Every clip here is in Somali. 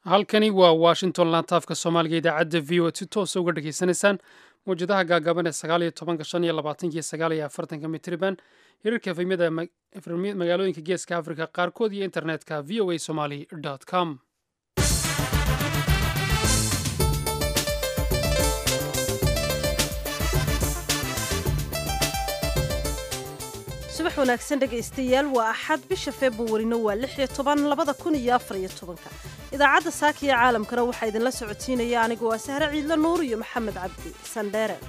halkani waa washington laantaafka soomaaliga idaacadda v o si toosa uga dhegaysanaysaan mawjadaha gaagaaban ee sagaal iyo tobanka shan iyo labaatanka iyo sagaal iyo afartanka mitriban hirarka efemyada magaalooyinka geeska africa qaarkood iyo internetka v o a somaly com subax wanaagsan dhegaystayaal waa axad bisha februarina waa lix iyo toban labada kun iyo afar iyo tobanka idaacadda saaka iyo caalamkana waxaa idinla socotiinaya anigu waa sahre ciidla nuur iyo maxamed cabdi sandheere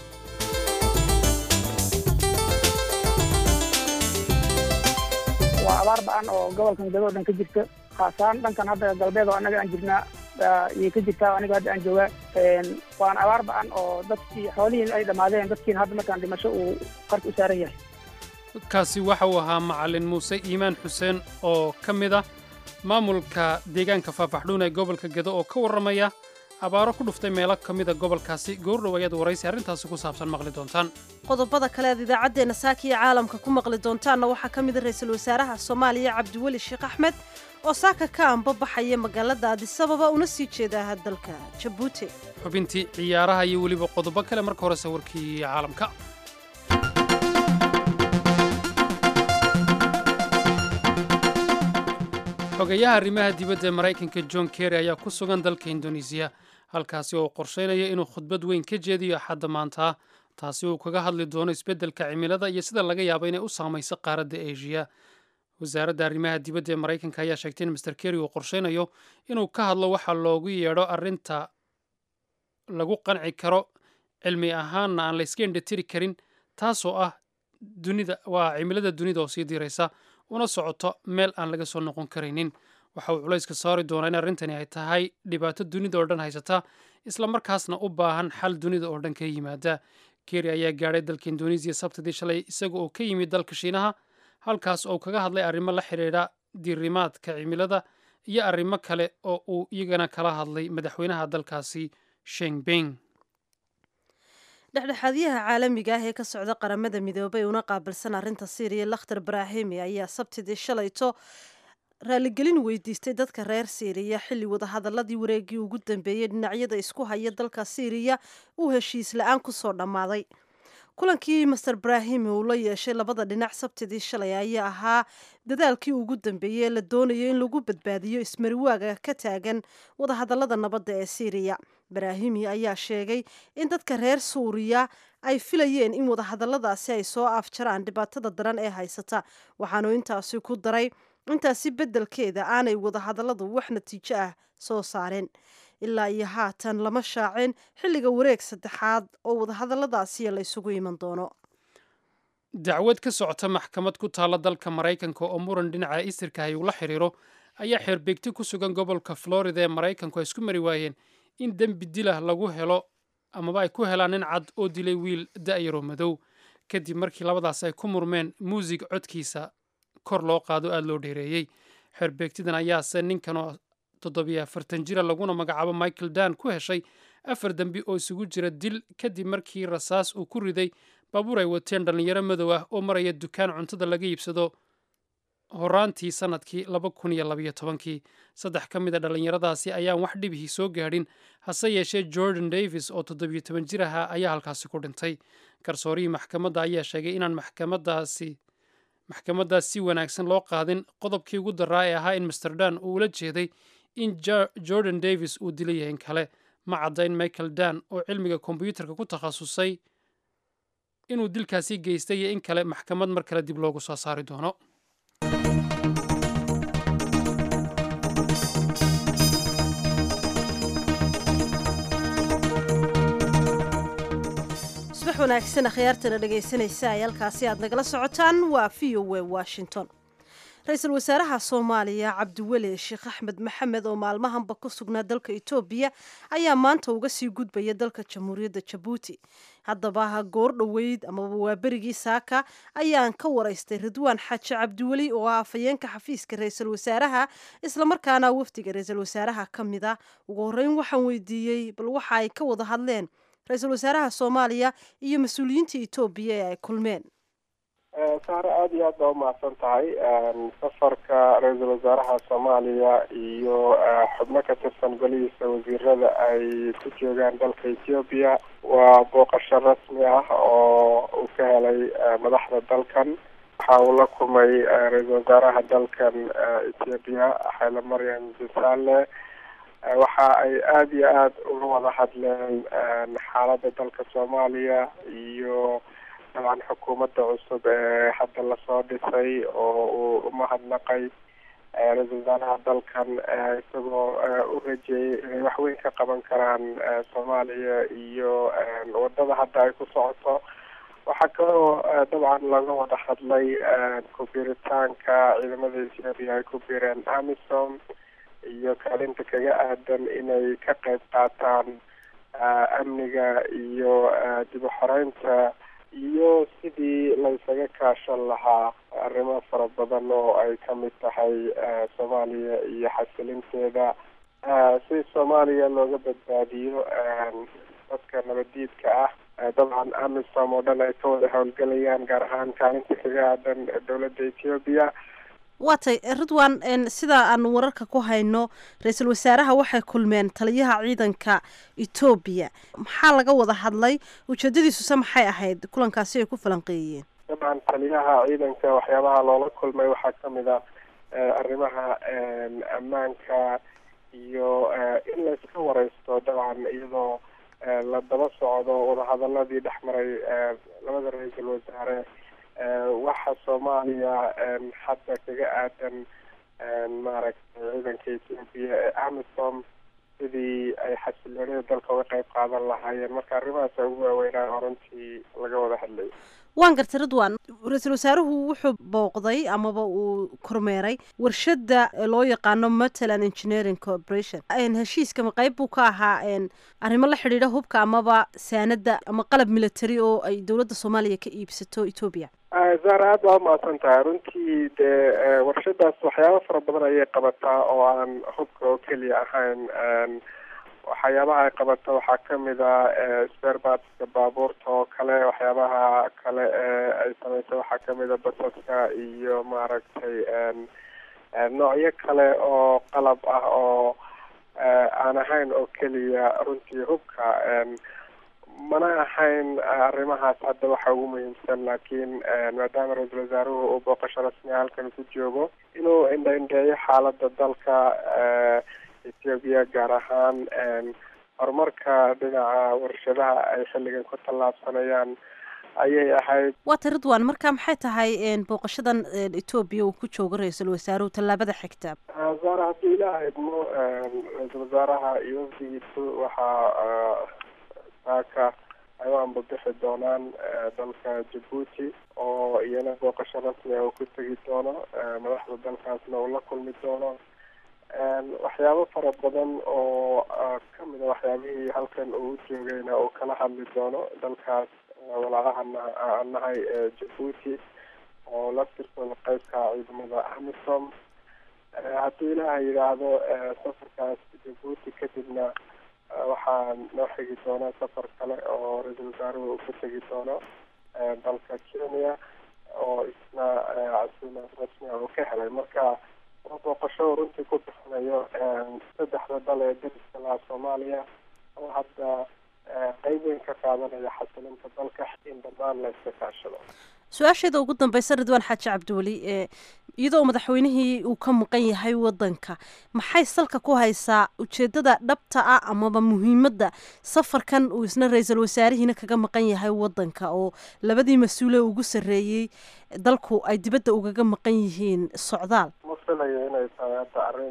waa abaar ba-an oo gobolkan gadoo dhan ka jirta khaasaan dhankan hadda galbeed oo annaga aan jirnaa ayay ka jirtaa aniga hadda aan joogaa waana abaar ba-an oo dadkii xoolihii ay dhammaadeen dadkiina hadda markaan dhimasho uu qarka u saaran yahay kaasi waxa uu ahaa macalin muuse iimaan xuseen oo ka mid ah maamulka deegaanka faafaxdhuun ee gobolka gedo oo ka warramaya abaaro ku dhuftay meelo ka mida gobolkaasi goordhow ayaad waraysi arrintaasi ku saabsan maqli doontaan qodobada kale aad idaacaddeenna saaka iyo caalamka ku maqli doontaanna waxaa ka mida ra-iisul wasaaraha soomaaliya cabdiweli sheekh axmed oo saaka ka anbabaxaya magaalada adisababa una sii jeedaa dalka jabuuti xubintii ciyaaraha iyo weliba qodobo kale marka hore sawirkii caalamka xogayaha arrimaha dibadda ee maraykanka john kerry ayaa ku sugan dalka indonesiya halkaasi oo qorshaynaya inuu khudbad weyn ka jeediyo axadda maanta taasi uu kaga hadli doono isbeddelka cimilada iyo sida laga yaabo inay u saamayso qaaradda asia wasaaradda arrimaha dibadda ee maraykanka ayaa sheegtay in master kerry uu qorshaynayo inuu ka hadlo waxa loogu yeedho arrinta lagu qanci karo cilmi ahaanna aan layska indhatiri karin taasoo ah dunida waa cimilada dunida oo sii diraysa una socoto meel aan laga soo noqon karaynin waxa uu culayska saari doonaa in arrintani ay tahay dhibaato dunida oo dhan haysata islamarkaasna u baahan xal dunida oo dhan ka yimaada keri ayaa gaadhay dalka indonesiya sabtidii shalay isaga oo ka yimid dalka shiinaha halkaas oo kaga hadlay arrimo la xidhiidha diirimaadka cimilada iyo arrimo kale oo uu iyagana kala hadlay madaxweynaha dalkaasi shengbing dhexdhexaadyaha caalamiga ah ee ka socda qaramada midoobay una qaabilsan arrinta siiriya lakhtar brahimi ayaa sabtidii shalayto raaligelin weydiistay dadka reer siiriya xilli wadahadaladii wareegii ugu dambeeyey dhinacyada isku haya dalka siiriya uu heshiis la-aan kusoo dhammaaday kulankii master brahimi uu la yeeshay labada dhinac sabtidii shalay ayaa ahaa dadaalkii ugu dambeeyey ee la doonayo in lagu badbaadiyo ismariwaaga ka taagan wadahadalada nabadda ee siiriya brahimi ayaa sheegay in dadka reer suuriya ay filayeen in wadahadaladaasi ay soo afjaraan dhibaatada daran ee haysata waxaanu intaasi ku daray intaasi beddelkeeda aanay wadahadalladu wax natiijo ah soo saareen ilaa iyo haatan lama shaacin xilliga wareeg saddexaad oo wadahadalladaasi la ysugu iman doono dacwad ka socota maxkamad ku taalla dalka maraykanka oo muran dhinaca isirka uu la xiriiro ayaa xeerbeegti ku sugan gobolka florida ee maraykanku ay isku mari waayeen in dembi dilah lagu helo amaba ay ku helaan nin cad oo dilay wiil da'yaroo madow kadib markii labadaas ay ku murmeen muusig codkiisa kor loo qaado aada loo dheereeyey xeerbeegtidan ayaase ninkan oo toddobiyo afartan jira laguna magacaabo michael dan ku heshay afar dembi oo isugu jira dil kadib markii rasaas uu ku riday baabuur ay wateen dhallinyaro madow ah oo maraya dukaan cuntada laga iibsado horaantii sanadkii laba kun iyo labayo tobankii saddex ka mid a dhallinyaradaasi ayaan wax dhibihii soo gaadhin hase yeeshee jordan davis oo toddobiyo toban jir ahaa ayaa halkaasi ku dhintay garsoorihii maxkamadda ayaa sheegay inaan maxkamadaasi maxkamaddaas si wanaagsan loo qaadin qodobkii ugu daraa ee ahaa in master dan uu ula jeeday in jordan davis uu dilay in kale ma cadda in michael dan oo cilmiga kombyuutarka ku takhasusay inuu dilkaasi geystay iyo in kale maxkamad mar kale dib loogu soo saari doono subax wanaagsan akhyaartana dhegaysanaysa ay halkaasi aad nagala socotaan waa v o w washington ra-iisul wasaaraha soomaaliya cabdiweli sheekh axmed maxamed oo maalmahanba ku sugnaa dalka etoobiya ayaa maanta uga sii gudbaya dalka jamhuuriyadda jabuuti haddaba goor dhoweyd amaba waa berigii saaka ayaan ka waraystay ridwaan xaaji cabdiweli oo ah afhayeenka xafiiska ra-iisul wasaaraha islamarkaana wafdiga ra-iisul wasaaraha ka mid a ugu horreyn waxaan weydiiyey bal waxa ay ka wada hadleen ra-iisul wasaaraha soomaaliya iyo mas-uuliyiinta etoobiya ee ay kulmeen saare aada iyo aad baa umahadsan tahay safarka ra-iisul wasaaraha soomaaliya iyo xubno ka tirsan golihiisa wasiirada ay ku joogaan dalka ethiopia waa booqasho rasmi ah oo uu ka helay madaxda dalkan waxa uu la kulmay ra-iisul wasaaraha dalkan ethiopia xayla maryam jasale waxa ay aada iyo aada uga wada hadleen xaaladda dalka soomaaliya iyo dabcan xukuumadda cusub ee hadda lasoo dhisay oo uu umahadnaqay ra-iisul wasaaraha dalkan isagoo u rajeeyay inay waxweyn ka qaban karaan soomaaliya iyo wadada hadda ay ku socoto waxaa kaloo dabcan laga wada hadlay ku-biiritaanka ciidamada ethiopia ay ku biireen amisom iyo kaalinta kaga aadan inay ka qayb qaataan amniga iyo dib u xoreynta iyo sidii laysaga kaashan lahaa arrimo fara badan oo ay kamid tahay soomaaliya iyo xasilinteeda si soomaaliya looga badbaadiyo dadka nabadiidka ah dabcan amisom oo dhan ay ka wada howlgelayaan gaar ahaan kaalinta kaga aadan dowladda ethiopia waatay ridwan sida aanu wararka ku hayno ra-iisul wasaaraha waxay kulmeen taliyaha ciidanka etoobiya maxaa laga wada hadlay ujeedadiisuse maxay ahayd kulankaasi ay ku falanqeeyeen dabcan taliyaha ciidanka waxyaabaha loola kulmay waxaa kamid a arrimaha ammaanka iyo in layska wareysto dabcan iyadoo la daba socdo wadahadaladii dhex maray labada ra-iisul wasaare waxa soomaaliya hadda kaga aadan maaragtay ciidanka ethiopia ee amisom sidii ay xasiloonida dalka uga qayb qaadan lahaayeen marka arrimahaas ugu waaweynaa runtii laga wada hadlay waan gartay ridwan ra-iisul wasaaruhu wuxuu booqday amaba uu kormeeray warshada loo yaqaano matalan engineering corporation heshiiskama qeyb buu ka ahaa arrimo la xidhiidha hubka amaba saanada ama qalab military oo ay dowladda soomaaliya ka iibsato ethoobia zara aad baa umahadsan tahay runtii dee warshadaas waxyaaba fara badan ayay qabataa oo aan hubka oo keliya ahayn waxyaabaha ay qabato waxaa kamid a sperbatska baabuurta oo kale waxyaabaha kale ee ay sameysay waxaa kamid a basaska iyo maaragtay noocyo kale oo qalab ah oo aan ahayn oo keliya runtii hubka mana ahayn arrimahaas hadda waxa ugu muhiimsan laakiin maadaama ra-iisul wasaaruhu uu booqasho rasmiya halkan ku joogo inuu indhaindheeyo xaalada dalka ethiopia gaar ahaan horumarka dhinaca warshadaha ay xilligan ku tallaabsanayaan ayay ahayd waata ridwan marka maxay tahay booqashadan etoobiya uu ku joogo ra-iisul wasaaruhu tallaabada xigta zaara haddii ilaa idmo ra-iisul wasaaraha iyo wafdigiisu waxaa saaka ay u ambabixi doonaan dalka jabuuti oo iyana booqasho rasmiga uu ku tegi doono madaxda dalkaasna uu la kulmi doono waxyaabo fara badan oo kamid a waxyaabihii halkan uu u joogayna uu kala hadli doono dalkaas walaalahana aan nahay jabuuti oo laftirkooda qeybka ciidamada amisom haddii ilaaha yidhaahdo safarkaas jabuuti kadibna waxaa noo xigi doona safar kale oo ra-iisul wasaaruhu uu ku tegi doono dalka kenya oo isna casuumaad rasmiga uu ka helay marka waa booqasho runtii ku bixinayo saddexda dal ee dariska lahaa soomaaliya oo hadda qeyb weyn ka qaadanaya xasilinta dalka in dhammaan la iska kaashado su-aasheeda ugu dambeysa ridwaan xaaji cabdiweli iyadoo madaxweynihii uu ka maqan yahay wadanka maxay salka ku haysaa ujeedada dhabta ah amaba muhiimadda safarkan uu isna ra-iisul wasaarihiina kaga maqan yahay wadanka oo labadii mas-uule ugu sarreeyey dalku ay dibadda ugaga maqan yihiin socdaal ma filayo inay tahay hadda arrin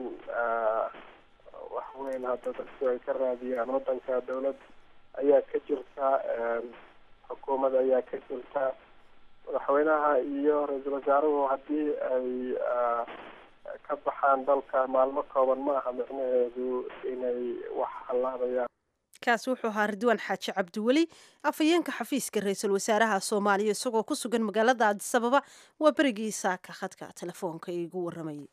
wax weyn hadda dadku ay ka raadiyaan wadanka dowlad ayaa ka jirta xukuumad ayaa ka jirta madaxweynaha iyo ra-iisul wasaaruhu haddii ay ka baxaan dalka maalmo kooban ma aha micnaheedu inay wax hallaabayaan kaasi wuxuu ahaa ridwaan xaaji cabdiweli afhayeenka xafiiska ra-iisul wasaaraha soomaaliya isagoo ku sugan magaalada adisababa waa berigii saaka khadka telefoonka iigu waramayay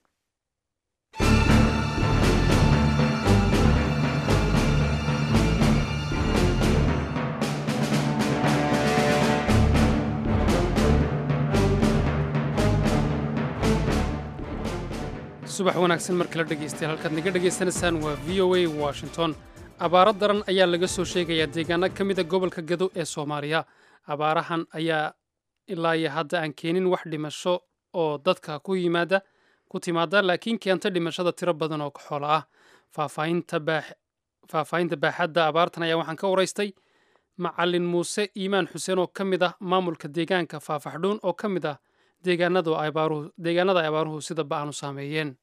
subax wanaagsan mar kala dhegaystayaal halkaad naga dhegaysanaysaan waa v o a washington abaaro daran ayaa laga soo sheegayaa deegaano ka mida gobolka gado ee soomaaliya abaarahan ayaa ilaa iyo hadda aan keenin wax dhimasho oo dadka ku yimaada ku timaada laakiin keenta dhimashada tiro badan oo xoolo ah faahfaahinta baaxadda abaartan ayaa waxaan ka waraystay macalin muuse iimaan xuseen oo ka mid ah maamulka deegaanka faafaxdhuun oo ka mid ah deegaanada ay abaaruhu sida ba-an u saameeyeen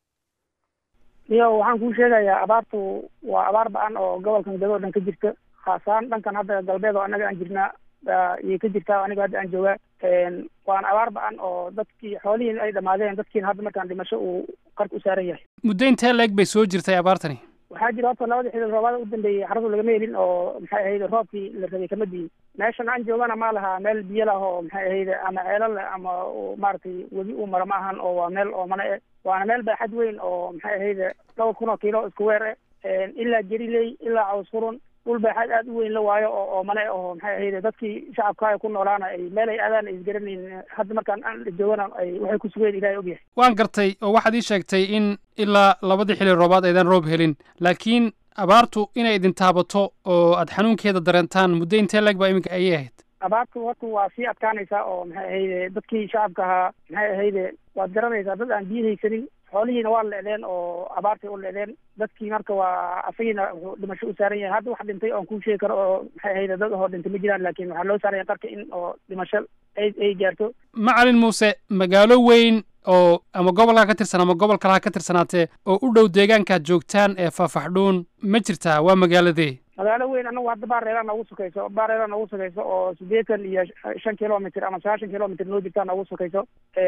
iyo waxaan kuu sheegayaa abaartu waa abaar ba-an oo gobolkan gado o dhan ka jirta khaasaan dhankan hadda galbeed oo annaga aan jirnaa ayay ka jirtaa aniga hadda aan joogaa waana abaar ba-an oo dadkii xoolihiin ay dhamaadeen dadkiina hadda markaan dhimasho uu qarka u saaran yahay muddo intee leeg bay soo jirtay abaartani waxaa jira horta labadii xilli roobaada u dambeeyey xaradu lagama helin oo maxay ahayd roobkii la rabay kama diin meeshan aan joogana ma laha meel biyo lah oo maxay ahayd ama ceelo leh ama maaragtay webi uu mara ma ahan oo waa meel oo mana e waana meel baaxad weyn oo maxay ahayd dhowr kun oo kiilo isku weer e ilaa geriley ilaa caws furun dhul baaxad aad u weyn la waayo oo oo mane oo maxay ahayd dadkii shacabka ku noolaana ay meel ay aadaan ay isgaranayn hadda markaan aan joogana ay waxay ku sugeen ilahay ogyahay waan gartay oo waxaad ii sheegtay in ilaa labadii xilli roobaad aydan roob helin laakiin abaartu inay idin taabato oo aad xanuunkeeda dareentaan muddo intee leeg baa iminka ayay ahayd abaartu horta waa sii adkaanaysaa oo maxay ahayde dadkii shacabka ahaa maxay ahayde waad garanaysaa dad aan biyo haysanin xoolihiina waa leedeen oo abaartay u leedeen dadkii marka waa asagiina wuxuu dhimasho u saaran yahay hadda wax dhintay oon kuu sheegi karo oo maxay ahayde dad ahoo dhintay ma jiraan laakiin waxaa loo saaraya qarka in oo dhimasho ay ay gaarto macalin muuse magaalo weyn oo ama gobolkaa ka tirsan ama gobol kalaha ka tirsanaatee oo u dhow deegaankaad joogtaan ee faafaxdhuun ma jirtaa waa magaaladee magaalo weyn anagu hadda baareeraa noogu sukayso baareeraa noogu sukayso oo siddeetan iyo shan kilomitr ama sagaashan kilomitr noo jirtaa noogu sukayso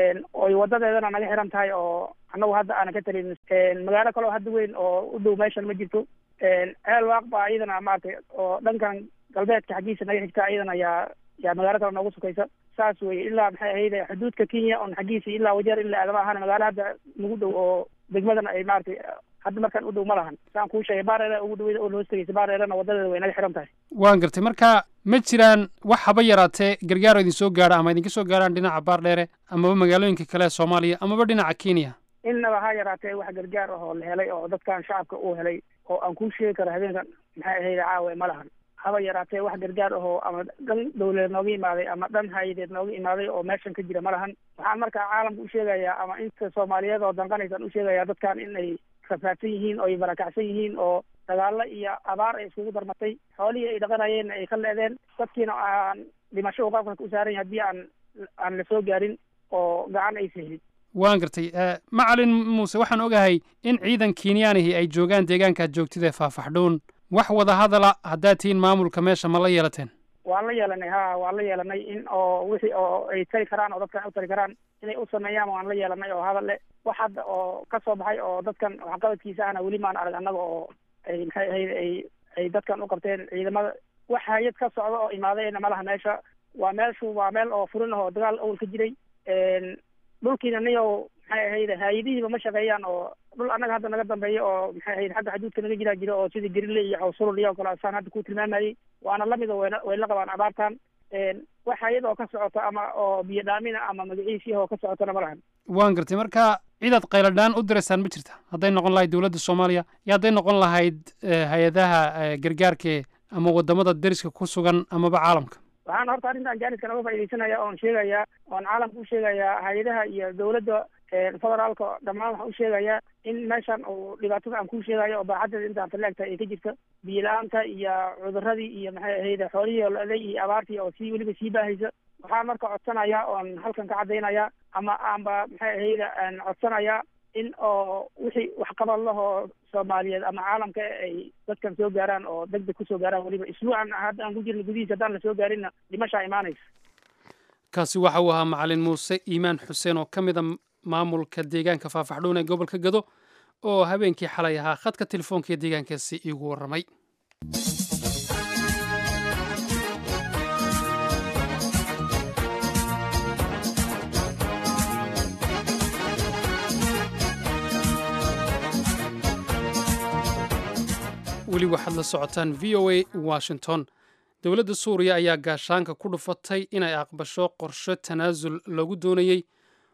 oy wadadeedana naga xiran tahay oo anagu hadda aana ka talin magaalo kaleo hadda weyn oo u dhow meeshan ma jirto ceel waaq baa iyadana maaragtay oo dhankan galbeedka xaggiisa naga xigta iyadana yaa yaa magaalo kale noogu sukaysa saas weye ilaa maxay ahayd xuduudka kenya on xaggiisa ilaa wajeer ilaa aadama ahaan magaalo hadda nagu dhow oo degmadana ay maaragtay hadda markaan u dhow ma lahan saan kuu sheegay baareera ugu dhaweyda oo loos tegeysa baareerana wadadeeda way naga xiran tahay waan gartay marka ma jiraan wax haba yaraatee gargaaro idin soo gaadha ama idinka soo gaadhaan dhinaca baardheere amaba magaalooyinka kale ee soomaaliya amaba dhinaca kenya innaba ha yaraatee wax gargaar ah oo la helay oo dadkan shacabka uu helay oo aan kuu sheegi karo habeenkan maxay ahayd caawe ma lahan haba yaraatee wax gargaar ahoo ama dhan dawladeed nooga imaaday ama dhan hay-adeed nooga imaaday oo meeshan ka jira ma lahan waxaan markaa caalamka u sheegayaa ama inta soomaaliyeed oo danqanaysaan u sheegayaa dadkan in ay rafaadsan yihiin oo ay barakacsan yihiin oo dagaalo iyo abaar ay iskugu darmatay xoolihii ay dhaqanayeenna ay ka leedeen dadkiina aan dhimasho uqabka u saaran yahay haddii aan aan la soo gaarin oo gacan aysa helin waan gartay macalin muuse waxaan ogahay in ciidan kenyaanihi ay joogaan deegaankaad joogtid ee faafaxdhuun wax wada hadala haddaad tihiin maamulka meesha ma la yeelateen waan la yeelanay ha waan la yeelanay in oo wixii oo ay tari karaan oo dadkan u tari karaan inay u sameeyaan waan la yeelanay oo hadal le wax hadda oo ka soo baxay oo dadkan waxqabadkiisa ahna weli maan arag annaga oo ay maxay ahayd ay ay dadkan u qabteen ciidamada wax hay-ad ka socda oo imaadayna malaha meesha waa meeshu waa meel oo furin ah oo dagaal awal ka jiray dhulkiina niyow maxay ahayd hay-adihiiba ma shaqeeyaan oo dhul annaga hadda naga dambeeya oo maxay ahayd xagga xuduudka naga jiraa jira oo sidii gerile iyo cawsurul iyo kale saan hadda ku tilmaamayay waana lamid oo wayna way la qabaan abaartan wax hay-ad oo ka socoto ama oo biyo dhaamina ama magaciisii oo ka socotona ma lahan waan gartay marka cidaad qayladhaan u diraysaan ma jirta hadday noqon lahayd dowladda soomaaliya iyo hadday noqon lahayd hay-adaha gargaarke ama wadamada deriska ku sugan amaba caalamka waxaan horta arrintan jaaniskan uga faaidaysanaya oon sheegayaa oon caalamka u sheegayaa hay-adaha iyo dowladda federaalka dhammaan waxaan u sheegayaa in meeshan uu dhibaatada aan kuu sheegayo oo baaxadeeda intaan taleegtahay ay ka jirta biyo la-aanta iyo cuduradii iyo maxay ahayd xoolihii oo la-day iyo abaartii oo sii weliba sii baahaysa waxaan marka codsanayaa oon halkan ka caddaynaya ama aanba maxay ahayd aan codsanayaa in oo wixii waxqabad lahoo soomaaliyeed ama caalamka ay dadkan soo gaaraan oo deg deg kusoo gaaraan weliba isbuucan hadda aan ku jirna gudihiisa haddaan lasoo gaarinna dhimashaa imaanaysa kaasi waxa uu ahaa macalin muuse iimaan xuseen oo ka mid a maamulka deegaanka faafaxdhuun ee gobolka gado oo habeenkii xalay ahaa khadka telefoonka ee deegaankaasi iigu warramay weli waxaad la socotaan v o a washington dowladda suuriya ayaa gaashaanka ku dhufatay inay aqbasho qorshe tanaasul lagu doonayey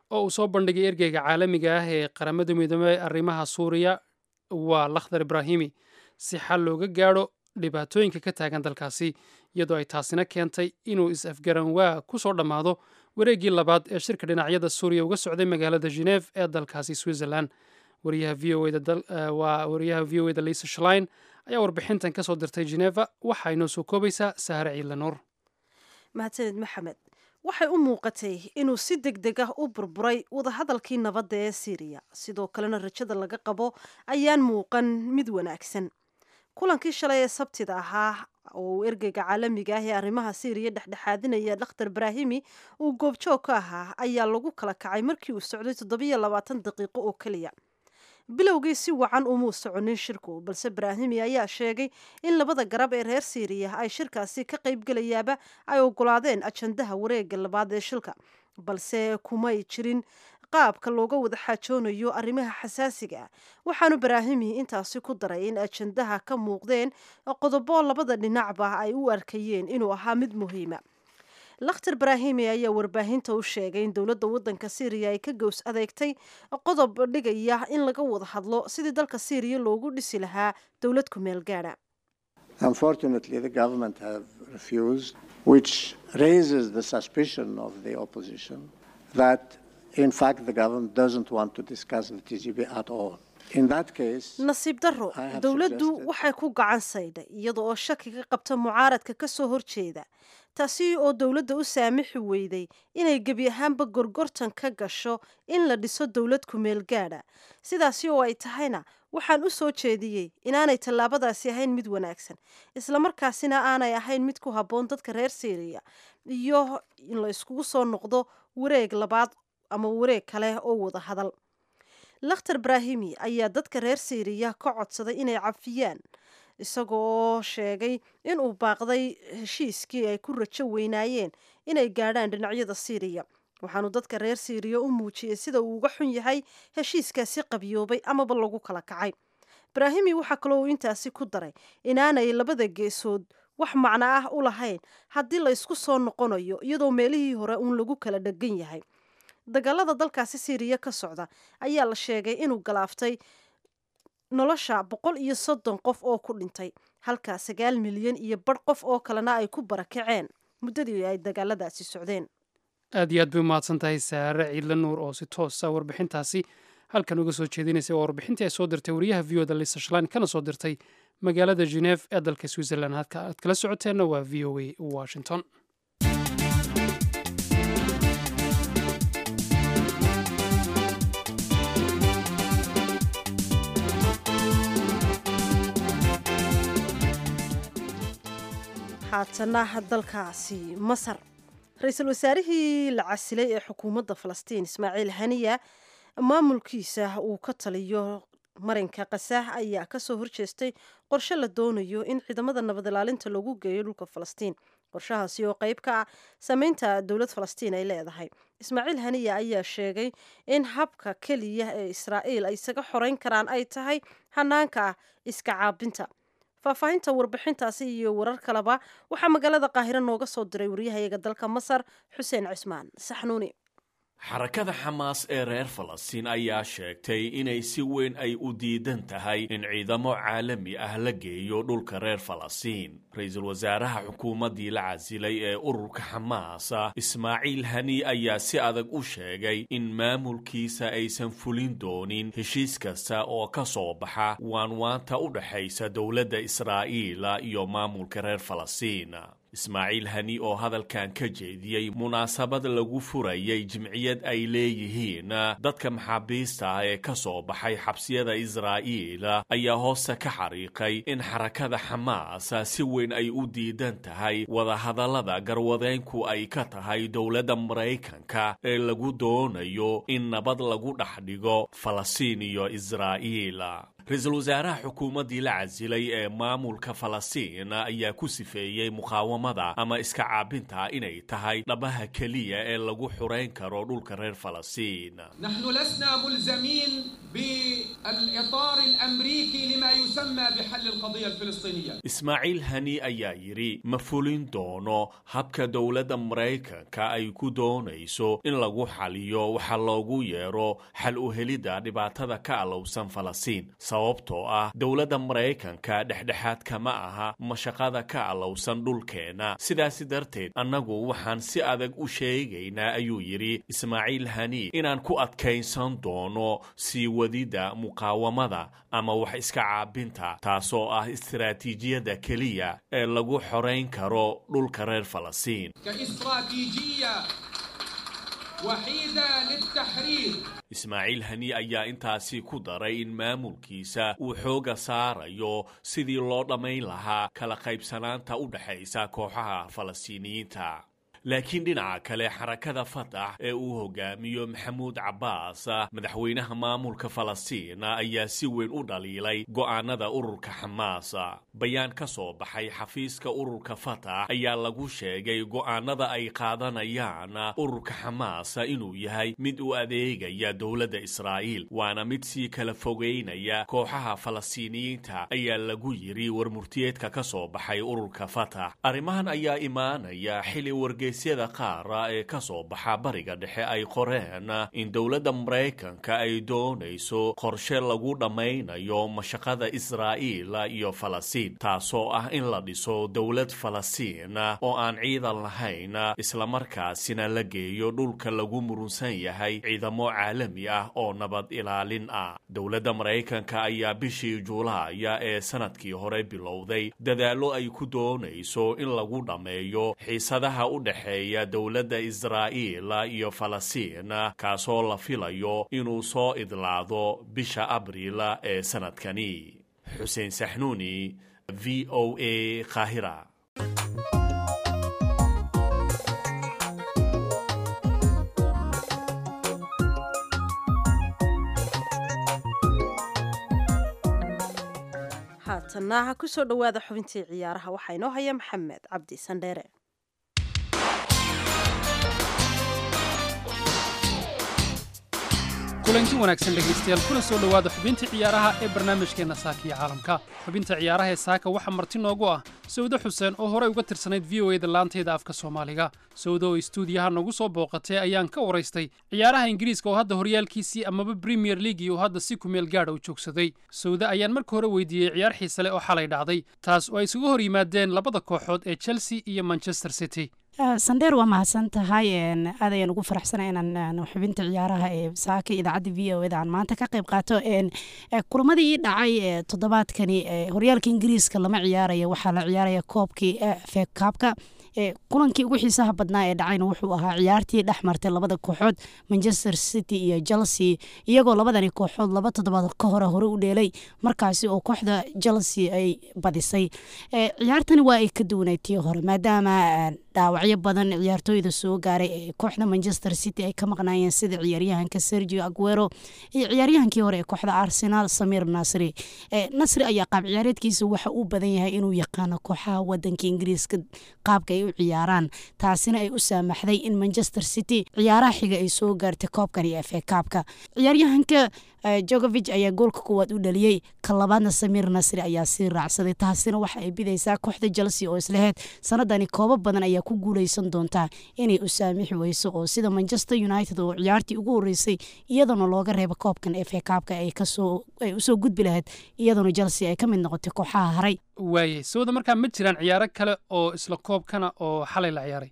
oo uu soo bandhigay ergeyga caalamiga ah ee qaramada midoobey arrimaha suuriya waa lakhdar ibraahimi si xal looga gaadho dhibaatooyinka ka taagan dalkaasi iyadoo ay taasina keentay inuu is-afgaranwaa ku soo dhammaado wareeggii labaad ee shirka dhinacyada suuriya uga socday magaalada geneef ee dalkaasi switzerland wariyaha v o waa wariyaha v o eda lisa shlein ayaa warbixintan ka soo dirtay geneva waxaa inoo soo koobaysaa sahare ciidle nuur mahadsaned maxamed waxay u muuqatay inuu si deg deg ah u burburay wadahadalkii nabadda ee siiriya sidoo kalena rajada laga qabo ayaan muuqan mid wanaagsan kulankii shalay ee sabtida ahaa oo uu ergeyga caalamiga ah ee arrimaha siiriya dhexdhexaadinaya dhakhtar ibraahimi uu goobjoog ka ahaa ayaa lagu kala kacay markii uu socday toddobiyo labaatan daqiiqo oo keliya bilowgii si wacan umuu soconin shirku balse ibraahimi ayaa sheegay in labada garab ee reer siiriya ay shirkaasi ka qaybgelayaaba ay ogolaadeen ajandaha wareega labaad ee shilka balse kumay jirin qaabka looga wada xaajoonayo arrimaha xasaasiga ah waxaanu ibraahimi intaasi ku daray in ajandaha ka muuqdeen qodobo labada dhinacba ay u arkayeen inuu ahaa mid muhiima lakhtar ibraahimi ayaa warbaahinta u sheegay in dowladda waddanka syriya ay ka gows adeegtay qodob dhigaya in laga wada hadlo sidii dalka syriya loogu dhisi lahaa dowlad ku meel gaadha Unfortunately, the government have refused, which raises the suspicion of the opposition that, in fact, the government doesn't want to discuss the TGB at all. In that case, nasiib darro I have dowladdu suggested- waxay ku gacan saydhay iyada oo shaki ka qabta mucaaradka ka soo horjeeda taasi oo dowladda u saamixi weyday inay gebi ahaanba gorgortan ka gasho in la dhiso dowlad ku-meel gaadha sidaasi oo ay tahayna waxaan u soo jeediyey inaanay tallaabadaasi ahayn mid wanaagsan islamarkaasina aanay ahayn mid ku habboon dadka reer syriya iyo in la iskugu soo noqdo wareeg labaad ama wareeg kale oo wada hadal lakhtar ibraahimi ayaa dadka reer syriya ka codsaday inay cafiyaan isagoo sheegay inuu baaqday heshiiskii ay ku rajo weynaayeen inay gaadhaan dhinacyada syriya waxaanu dadka reer syriya u muujiyey sida uu uga xun yahay heshiiskaasi qabyoobay amaba lagu kala kacay ibraahimi waxaa kaloo uu intaasi ku daray inaanay labada geesood wax macno ah u lahayn haddii la isku soo noqonayo iyadoo meelihii hore uun lagu kala dhegan yahay dagaalada dalkaasi syriya ka socda ayaa la sheegay inuu galaaftay nolosha boqol iyo soddon qof oo ku dhintay halka sagaal milyan iyo badh qof oo kalena ay ku barakaceen muddadii ay dagaaladaasi socdeen aad iyo aad bay umahadsan tahay saare ciidle nuur oo si toosa warbixintaasi halkan uga soo jeedinaysay waa warbixintii ay soo dirtay wariyaha v o da lisa shlan kana soo dirtay magaalada geneve ee dalka switzerland halka aad kala socoteenna waa v o a washington haatana dalkaasi masar ra-iisul wasaarihii la casilay ee xukuumadda falastiin ismaaciil haniya maamulkiisa uu ka taliyo marinka kasaah ayaa kasoo horjeestay qorshe la doonayo in ciidamada nabad ilaalinta lagu geeyo dhulka falastiin qorshahaasi oo qeyb ka ah sameynta dowlad falastiin ay leedahay ismaaciil haniya ayaa sheegay in habka keliya ee israa'iil ay isaga xoreyn karaan ay tahay hanaanka iska caabinta faahfaahinta warbixintaasi iyo warar kaleba waxaa magaalada qaahiro nooga soo diray waryahayaga dalka masar xuseen cismaan saxnuuni xarakada xamaas ee reer falastiin ayaa sheegtay inay si weyn ay u diidan tahay in ciidamo caalami ah la geeyo dhulka reer falastiin ra-iisul wasaaraha xukuumaddii la casilay ee ururka xamaasa ismaaciil hani ayaa si adag u sheegay in maamulkiisa aysan fulin doonin heshiis kasta oo ka soo baxa waanwaanta u dhexaysa dowladda israa'iila iyo maamulka reer falastiin ismaaciil hani oo hadalkan ka jeediyey munaasabad lagu furayay jimciyad ay leeyihiin dadka maxaabiista ah ee ka soo baxay xabsiyada israa'iil ayaa hoose ka xariiqay in xarakada xamaas si weyn ay u diidan tahay wadahadallada garwadeenku ay ka tahay dowladda maraykanka ee lagu doonayo in nabad lagu dhex dhigo falastiin iyo israa'iil ra-iisul wasaaraha xukuumaddii la casilay ee maamulka falastiin ayaa ku sifeeyey muqaawamada ama iska caabinta inay tahay dhabaha keliya ee lagu xurayn karo dhulka reer falastiin نحن لسنا ملزمين بالإطار الأمريكي لما يسمى بحل القضية الفلسطينية ismaaciil hani ayaa yidhi ma fulin doono habka dowladda maraykanka ay ku doonayso in lagu xaliyo waxa loogu yeero xal u helidda dhibaatada ka alowsan falastiin sababtoo ah dowladda maraykanka dhexdhexaad kama aha mashaqada ka alowsan dhulkeenna sidaasi darteed annagu waxaan si adag u sheegaynaa ayuu yidhi ismaaciil hani inaan ku adkaysan doono sii wadidda muqaawamada ama wax iska caabinta taasoo ah istiraatiijiyadda keliya ee lagu xorayn karo dhulka reer falastiin كاستراتيجية وحيدة للتحرير ismaaciil hani ayaa intaasi ku daray in maamulkiisa uu xooga saarayo sidii loo dhammayn lahaa kala qaybsanaanta u dhexaysa kooxaha falastiiniyiinta laakiin dhinaca kale xarakada fatax ee uu hogaamiyo maxamuud cabbaas madaxweynaha maamulka falastiin ayaa si weyn u dhaliilay go'aanada ururka xamaas bayaan ka soo baxay xafiiska ururka fatax ayaa lagu sheegay go'aanada ay qaadanayaan ururka xamaas inuu yahay mid u adeegaya dowladda israa'iil waana mid sii kala fogeynaya kooxaha falastiiniyiinta ayaa lagu yiri warmurtiyeedka ka soo baxay ururka fatax arrimahan ayaa imaanaya xili wargeysyada qaara ee ka soo baxa bariga dhexe ay qoreen in dowladda maraykanka ay doonayso qorshe lagu dhammaynayo mashaqada israa'iil iyo falastiin taasoo ah in la dhiso dowlad falastiin oo aan ciidan lahayn islamarkaasina la geeyo dhulka lagu murunsan yahay ciidamo caalami ah oo nabad ilaalin ah dowladda maraykanka ayaa bishii juulaaya ee sanadkii hore bilowday dadaallo ay ku doonayso in lagu dhammeeyo xiisadaha u dhexeeya dowladda israa'iil iyo falastiin kaasoo la filayo inuu soo idlaado bisha abriil ee sanadkani xuseen saxnuuni v o a qaahira haatanna ha ku soo dhowaada xubintii ciyaaraha waxaa inoo haya maxamed cabdi sandheere kulanti wanaagsan dhegaystayaal kuna soo dhowaada xubintii ciyaaraha ee barnaamijkeenna saaka iyo caalamka xubinta ciyaaraha ee saaka waxaa marti noogu ah sawde xuseen oo horey uga tirsanayd v o e da laanteeda afka soomaaliga sawde oo istuudiyaha nagu soo booqatay ayaan ka waraystay ciyaaraha ingiriiska oo hadda horyaalkiisii amaba premier leaguii uu hadda si kumeel gaadha u joogsaday sawde ayaan marka hore weydiiyey ciyaar xiise leh oo xalay dhacday taas oo ay isugu hor yimaadeen labada kooxood ee chelsea iyo manchester city sandheer waa mahadsan tahay aad ayaan ugu faraxsana inaan xubinta ciyaaraha ee saaka idaacadda v o eda aan maanta ka qayb qaato kulamadii dhacay toddobaadkani horyaalka ingiriiska lama ciyaaraya waxaa la ciyaaraya koobkii fekaabka kulankii ugu xiisaha badnaa ee dhacayna wuxuu ahaa ciyaartii dhex martay labada kooxood manchester city iyo chelsea iyagoo labadani kooxood laba toddobaad ka hore hore u dheelay markaasi oo kooxda chelsea ay badisay ciyaartani waa ay ka duwanay tii hore maadaama dhaawacyo badan ciyaartooyda soo gaaray ee kooxda manchester city ay ka maqnaayeen sida ciyaaryahanka sergio aguero iyo ciyaaryahankii hore ee kooxda arsenal samir nasri nasri ayaa qaab ciyaareedkiisa waxa uu badan yahay inuu yaqaano kooxaha wadanka ingiriiska qaabka ay u ciyaaraan taasina ay u saamaxday in manchester city ciyaaraha xiga ay soo gaartay koobkan iyo efe kaabka ciyaaryahanka jogovig ayaa goolka kuwaad u dhaliyey ka labaadna samir nasri ayaa sii raacsaday taasina waxa ay bidaysaa kooxda chelsea oo isleheyd sanadani koobo badan ayaa ku guuleysan doontaa inay u saamixi weyso oo sida manchester united oo ciyaartii ugu horeysay iyadana looga reeba koobkan efe kaabka ay usoo gudbi lahayd iyadana chelsea ay ka mid noqotay kooxaha haray waayay sawda markaa ma jiraan ciyaaro kale oo isla koobkana oo xalay la ciyaaray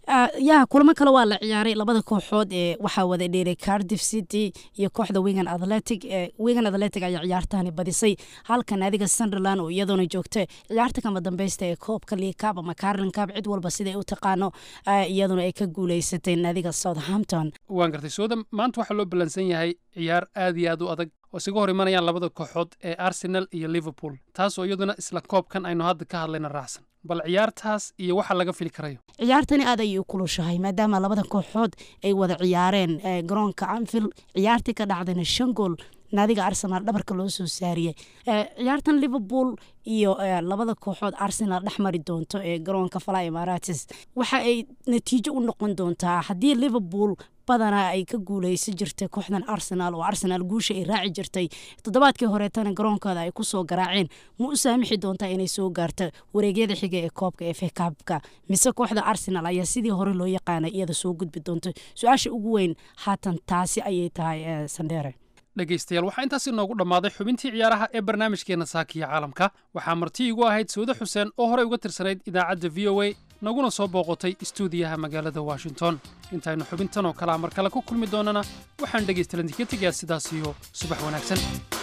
yaa kulamo kale waa la ciyaaray labada kooxood ee waxaa wada dheelay cardiff city iyo kooxda wigan athletic wigan athletic ayaa ciyaartahani badisay halka naadiga sunderland oo iyadoona joogta ciyaarta kama dambeysta ee koobka liikaab ama carlin kaab cid walba siday u taqaano iyaduna ay ka guuleysatay naadiga southampton waan gartay sawda maanta waxaa loo ballansan yahay ciyaar aad iyo aad u adag oo isaga hor imanayaan labada kooxood ee arsenal iyo liverpool taas oo iyaduna isla koobkan aynu hadda ka hadlayna raacsan bal ciyaartaas iyo waxa laga fili karayo ciyaartani aad ayay u kulushahay maadaama labada kooxood ay wada ciyaareen garoonka anfield ciyaartii ka dhacdayna shan gool naadiga arsenal dhabarka loo soo saariyey ciyaartan liverpool iyo labada kooxood arsenal dhex mari doonto ee garoonka fala imarates waxa ay natiijo u noqon doontaa haddii liverpool badanaa ay ka guuleysan jirtay kooxdan arsenal oo arsenal guusha ay raaci jirtay toddobaadkii horeetana garoonkooda ay kusoo garaaceen ma u saamixi doontaa inay soo gaarto wareegyada xiga ee koobka efe kaabka mise kooxda arsenal ayaa sidii hore loo yaqaanay iyada soo gudbi doonto su-aasha ugu weyn haatan taasi ayay tahay sandheere dhegaystayaal waxaa intaasi noogu dhammaaday xubintii ciyaaraha ee barnaamijkeenna saakiya caalamka waxaa marti igu ahayd sawde xuseen oo horey uga tirsanayd idaacadda v o a naguna soo booqotay istuudiyaha magaalada washington intaynu xubintan oo kalea mar kale ku kulmi doonana waxaan dhegaystalanti ka tegayaa sidaas iyo subax wanaagsan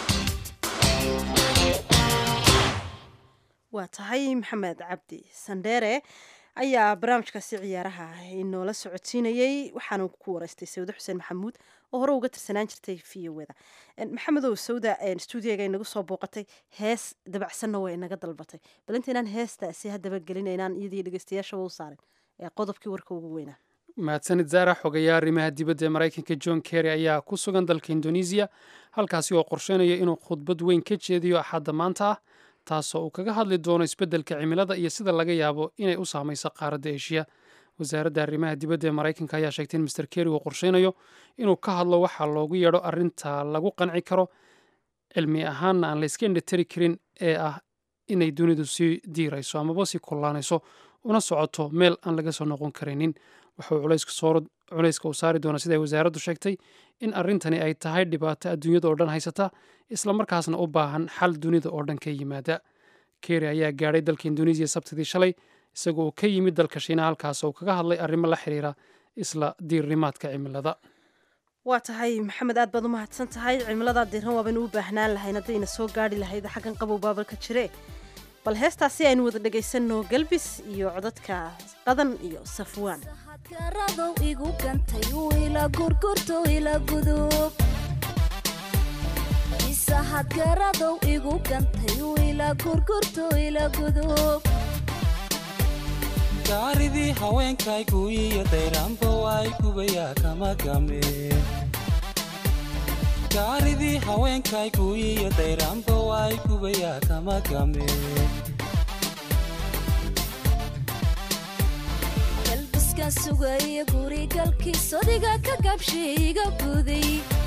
waa tahay maxamed cabdi sandheere ayaa barnaamijkaasi ciyaaraha inoola socodsiinayey waxaanu ku wareystay sawde xuseen maxamuud oo hore uga tirsanaan jirtay v o da maxamedow sawda stuudiyaga inagu soo booqatay hees dabacsanna way inaga dalbatay bal intaynaan heestaasi haddaba gelinaynaan iyadii dhegeystayaashaba u saarin ee qodobkii warka ugu weynaa mahadsanid zaara xogayaa arrimaha dibadda ee maraykanka john kerry ayaa ku sugan dalka indonesiya halkaasi oo qorsheynaya inuu khudbad weyn ka jeediyo axadda maanta ah taasoo uu kaga hadli doono isbeddelka cimilada iyo sida laga yaabo inay u saamayso qaaradda eshiya wasaaradda arrimaha dibadda ee maraykanka ayaa sheegtay in master kerry uu qorsheynayo inuu ka hadlo waxaa loogu yeedho arrinta lagu qanci karo cilmi ahaanna aan layska indhatari karin ee ah inay dunidu sii diirayso amaba sii kullaanayso una socoto meel aan laga soo noqon karaynin wuxuu culayska uu saari doona sida ay wasaaraddu sheegtay in arrintani ay tahay dhibaato adduunyada oo dhan haysata islamarkaasna u baahan xal dunida oo dhan ka yimaada kerry ayaa gaadhay dalka indonesiya sabtidii shalay isagoo uu ka yimid dalka shiina halkaas oo kaga hadlay arrimo la xiriira isla diirnimaadka cimilada waa tahay maxamed aad baad u mahadsan tahay cimiladaa diiran waabaynu u baahnaan lahayn haddayna soo gaari lahayd xaggan qabow baabalka jire bal heestaasi aynu wada dhegaysanno galbis iyo codadka qadan iyo safwaan garadow igu gantay ila gurgurto ila gudub isahad garadow igu gantay ila gurgurto ila gudub gaaridii haweenkaygu iyo dayraanba waay gubayaa kama game gaaridii haweenkaygu iyo dayraanba waay gubayaa kama game galbiskan sugaya gurigalkiis odiga ka gabshiiga guday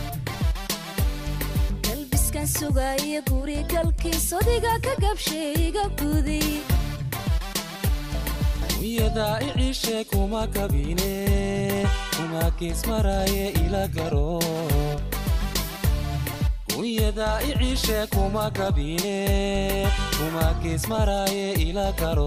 galbiskan sugaya gurigalkiis odiga ka gabshiiga guday wiyadaa iciishe kuma kabine kuma geesmaraaye ila garo wiyadaa iciishe kuma kabine kuma geesmaraaye ila garo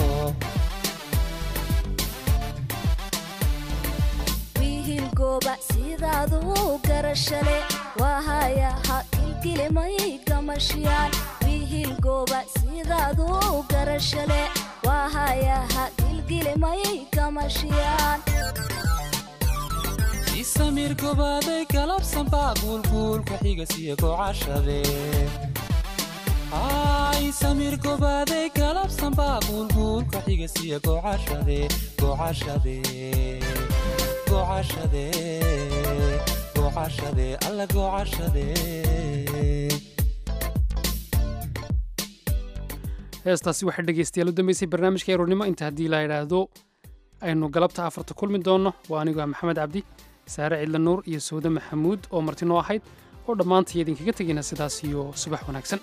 wiihilgooba sidaadu garashale waahayaha kilkilimay gamashiyaan wiihilgooba sidaadu garashale waahayaha gilgilimay gamashiyaan isamir gobaaday galabsanbaa guulguulka xigasiyo gocashade isamir gobaaday galabsanbaa guulguulka xigasiyo gocashade gocashade gocashade gocashade alla gocashade heestaasi waxaa dhegaystayaal u dambeysay barnaamijka eronimo inta haddii la idhaahdo aynu galabta afarta kulmi doonno waa anigu ah maxamed cabdi saare cidla nuur iyo sawde maxamuud oo marti noo ahayd oo dhammaantay idinkaga tegayna sidaas iyo subax wanaagsan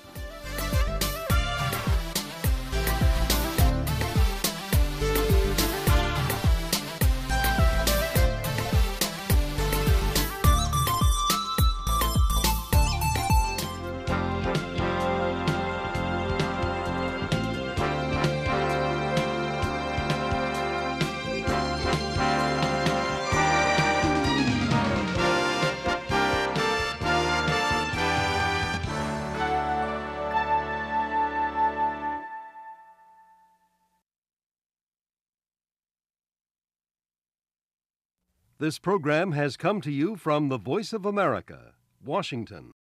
This program has come to you from the Voice of America, Washington.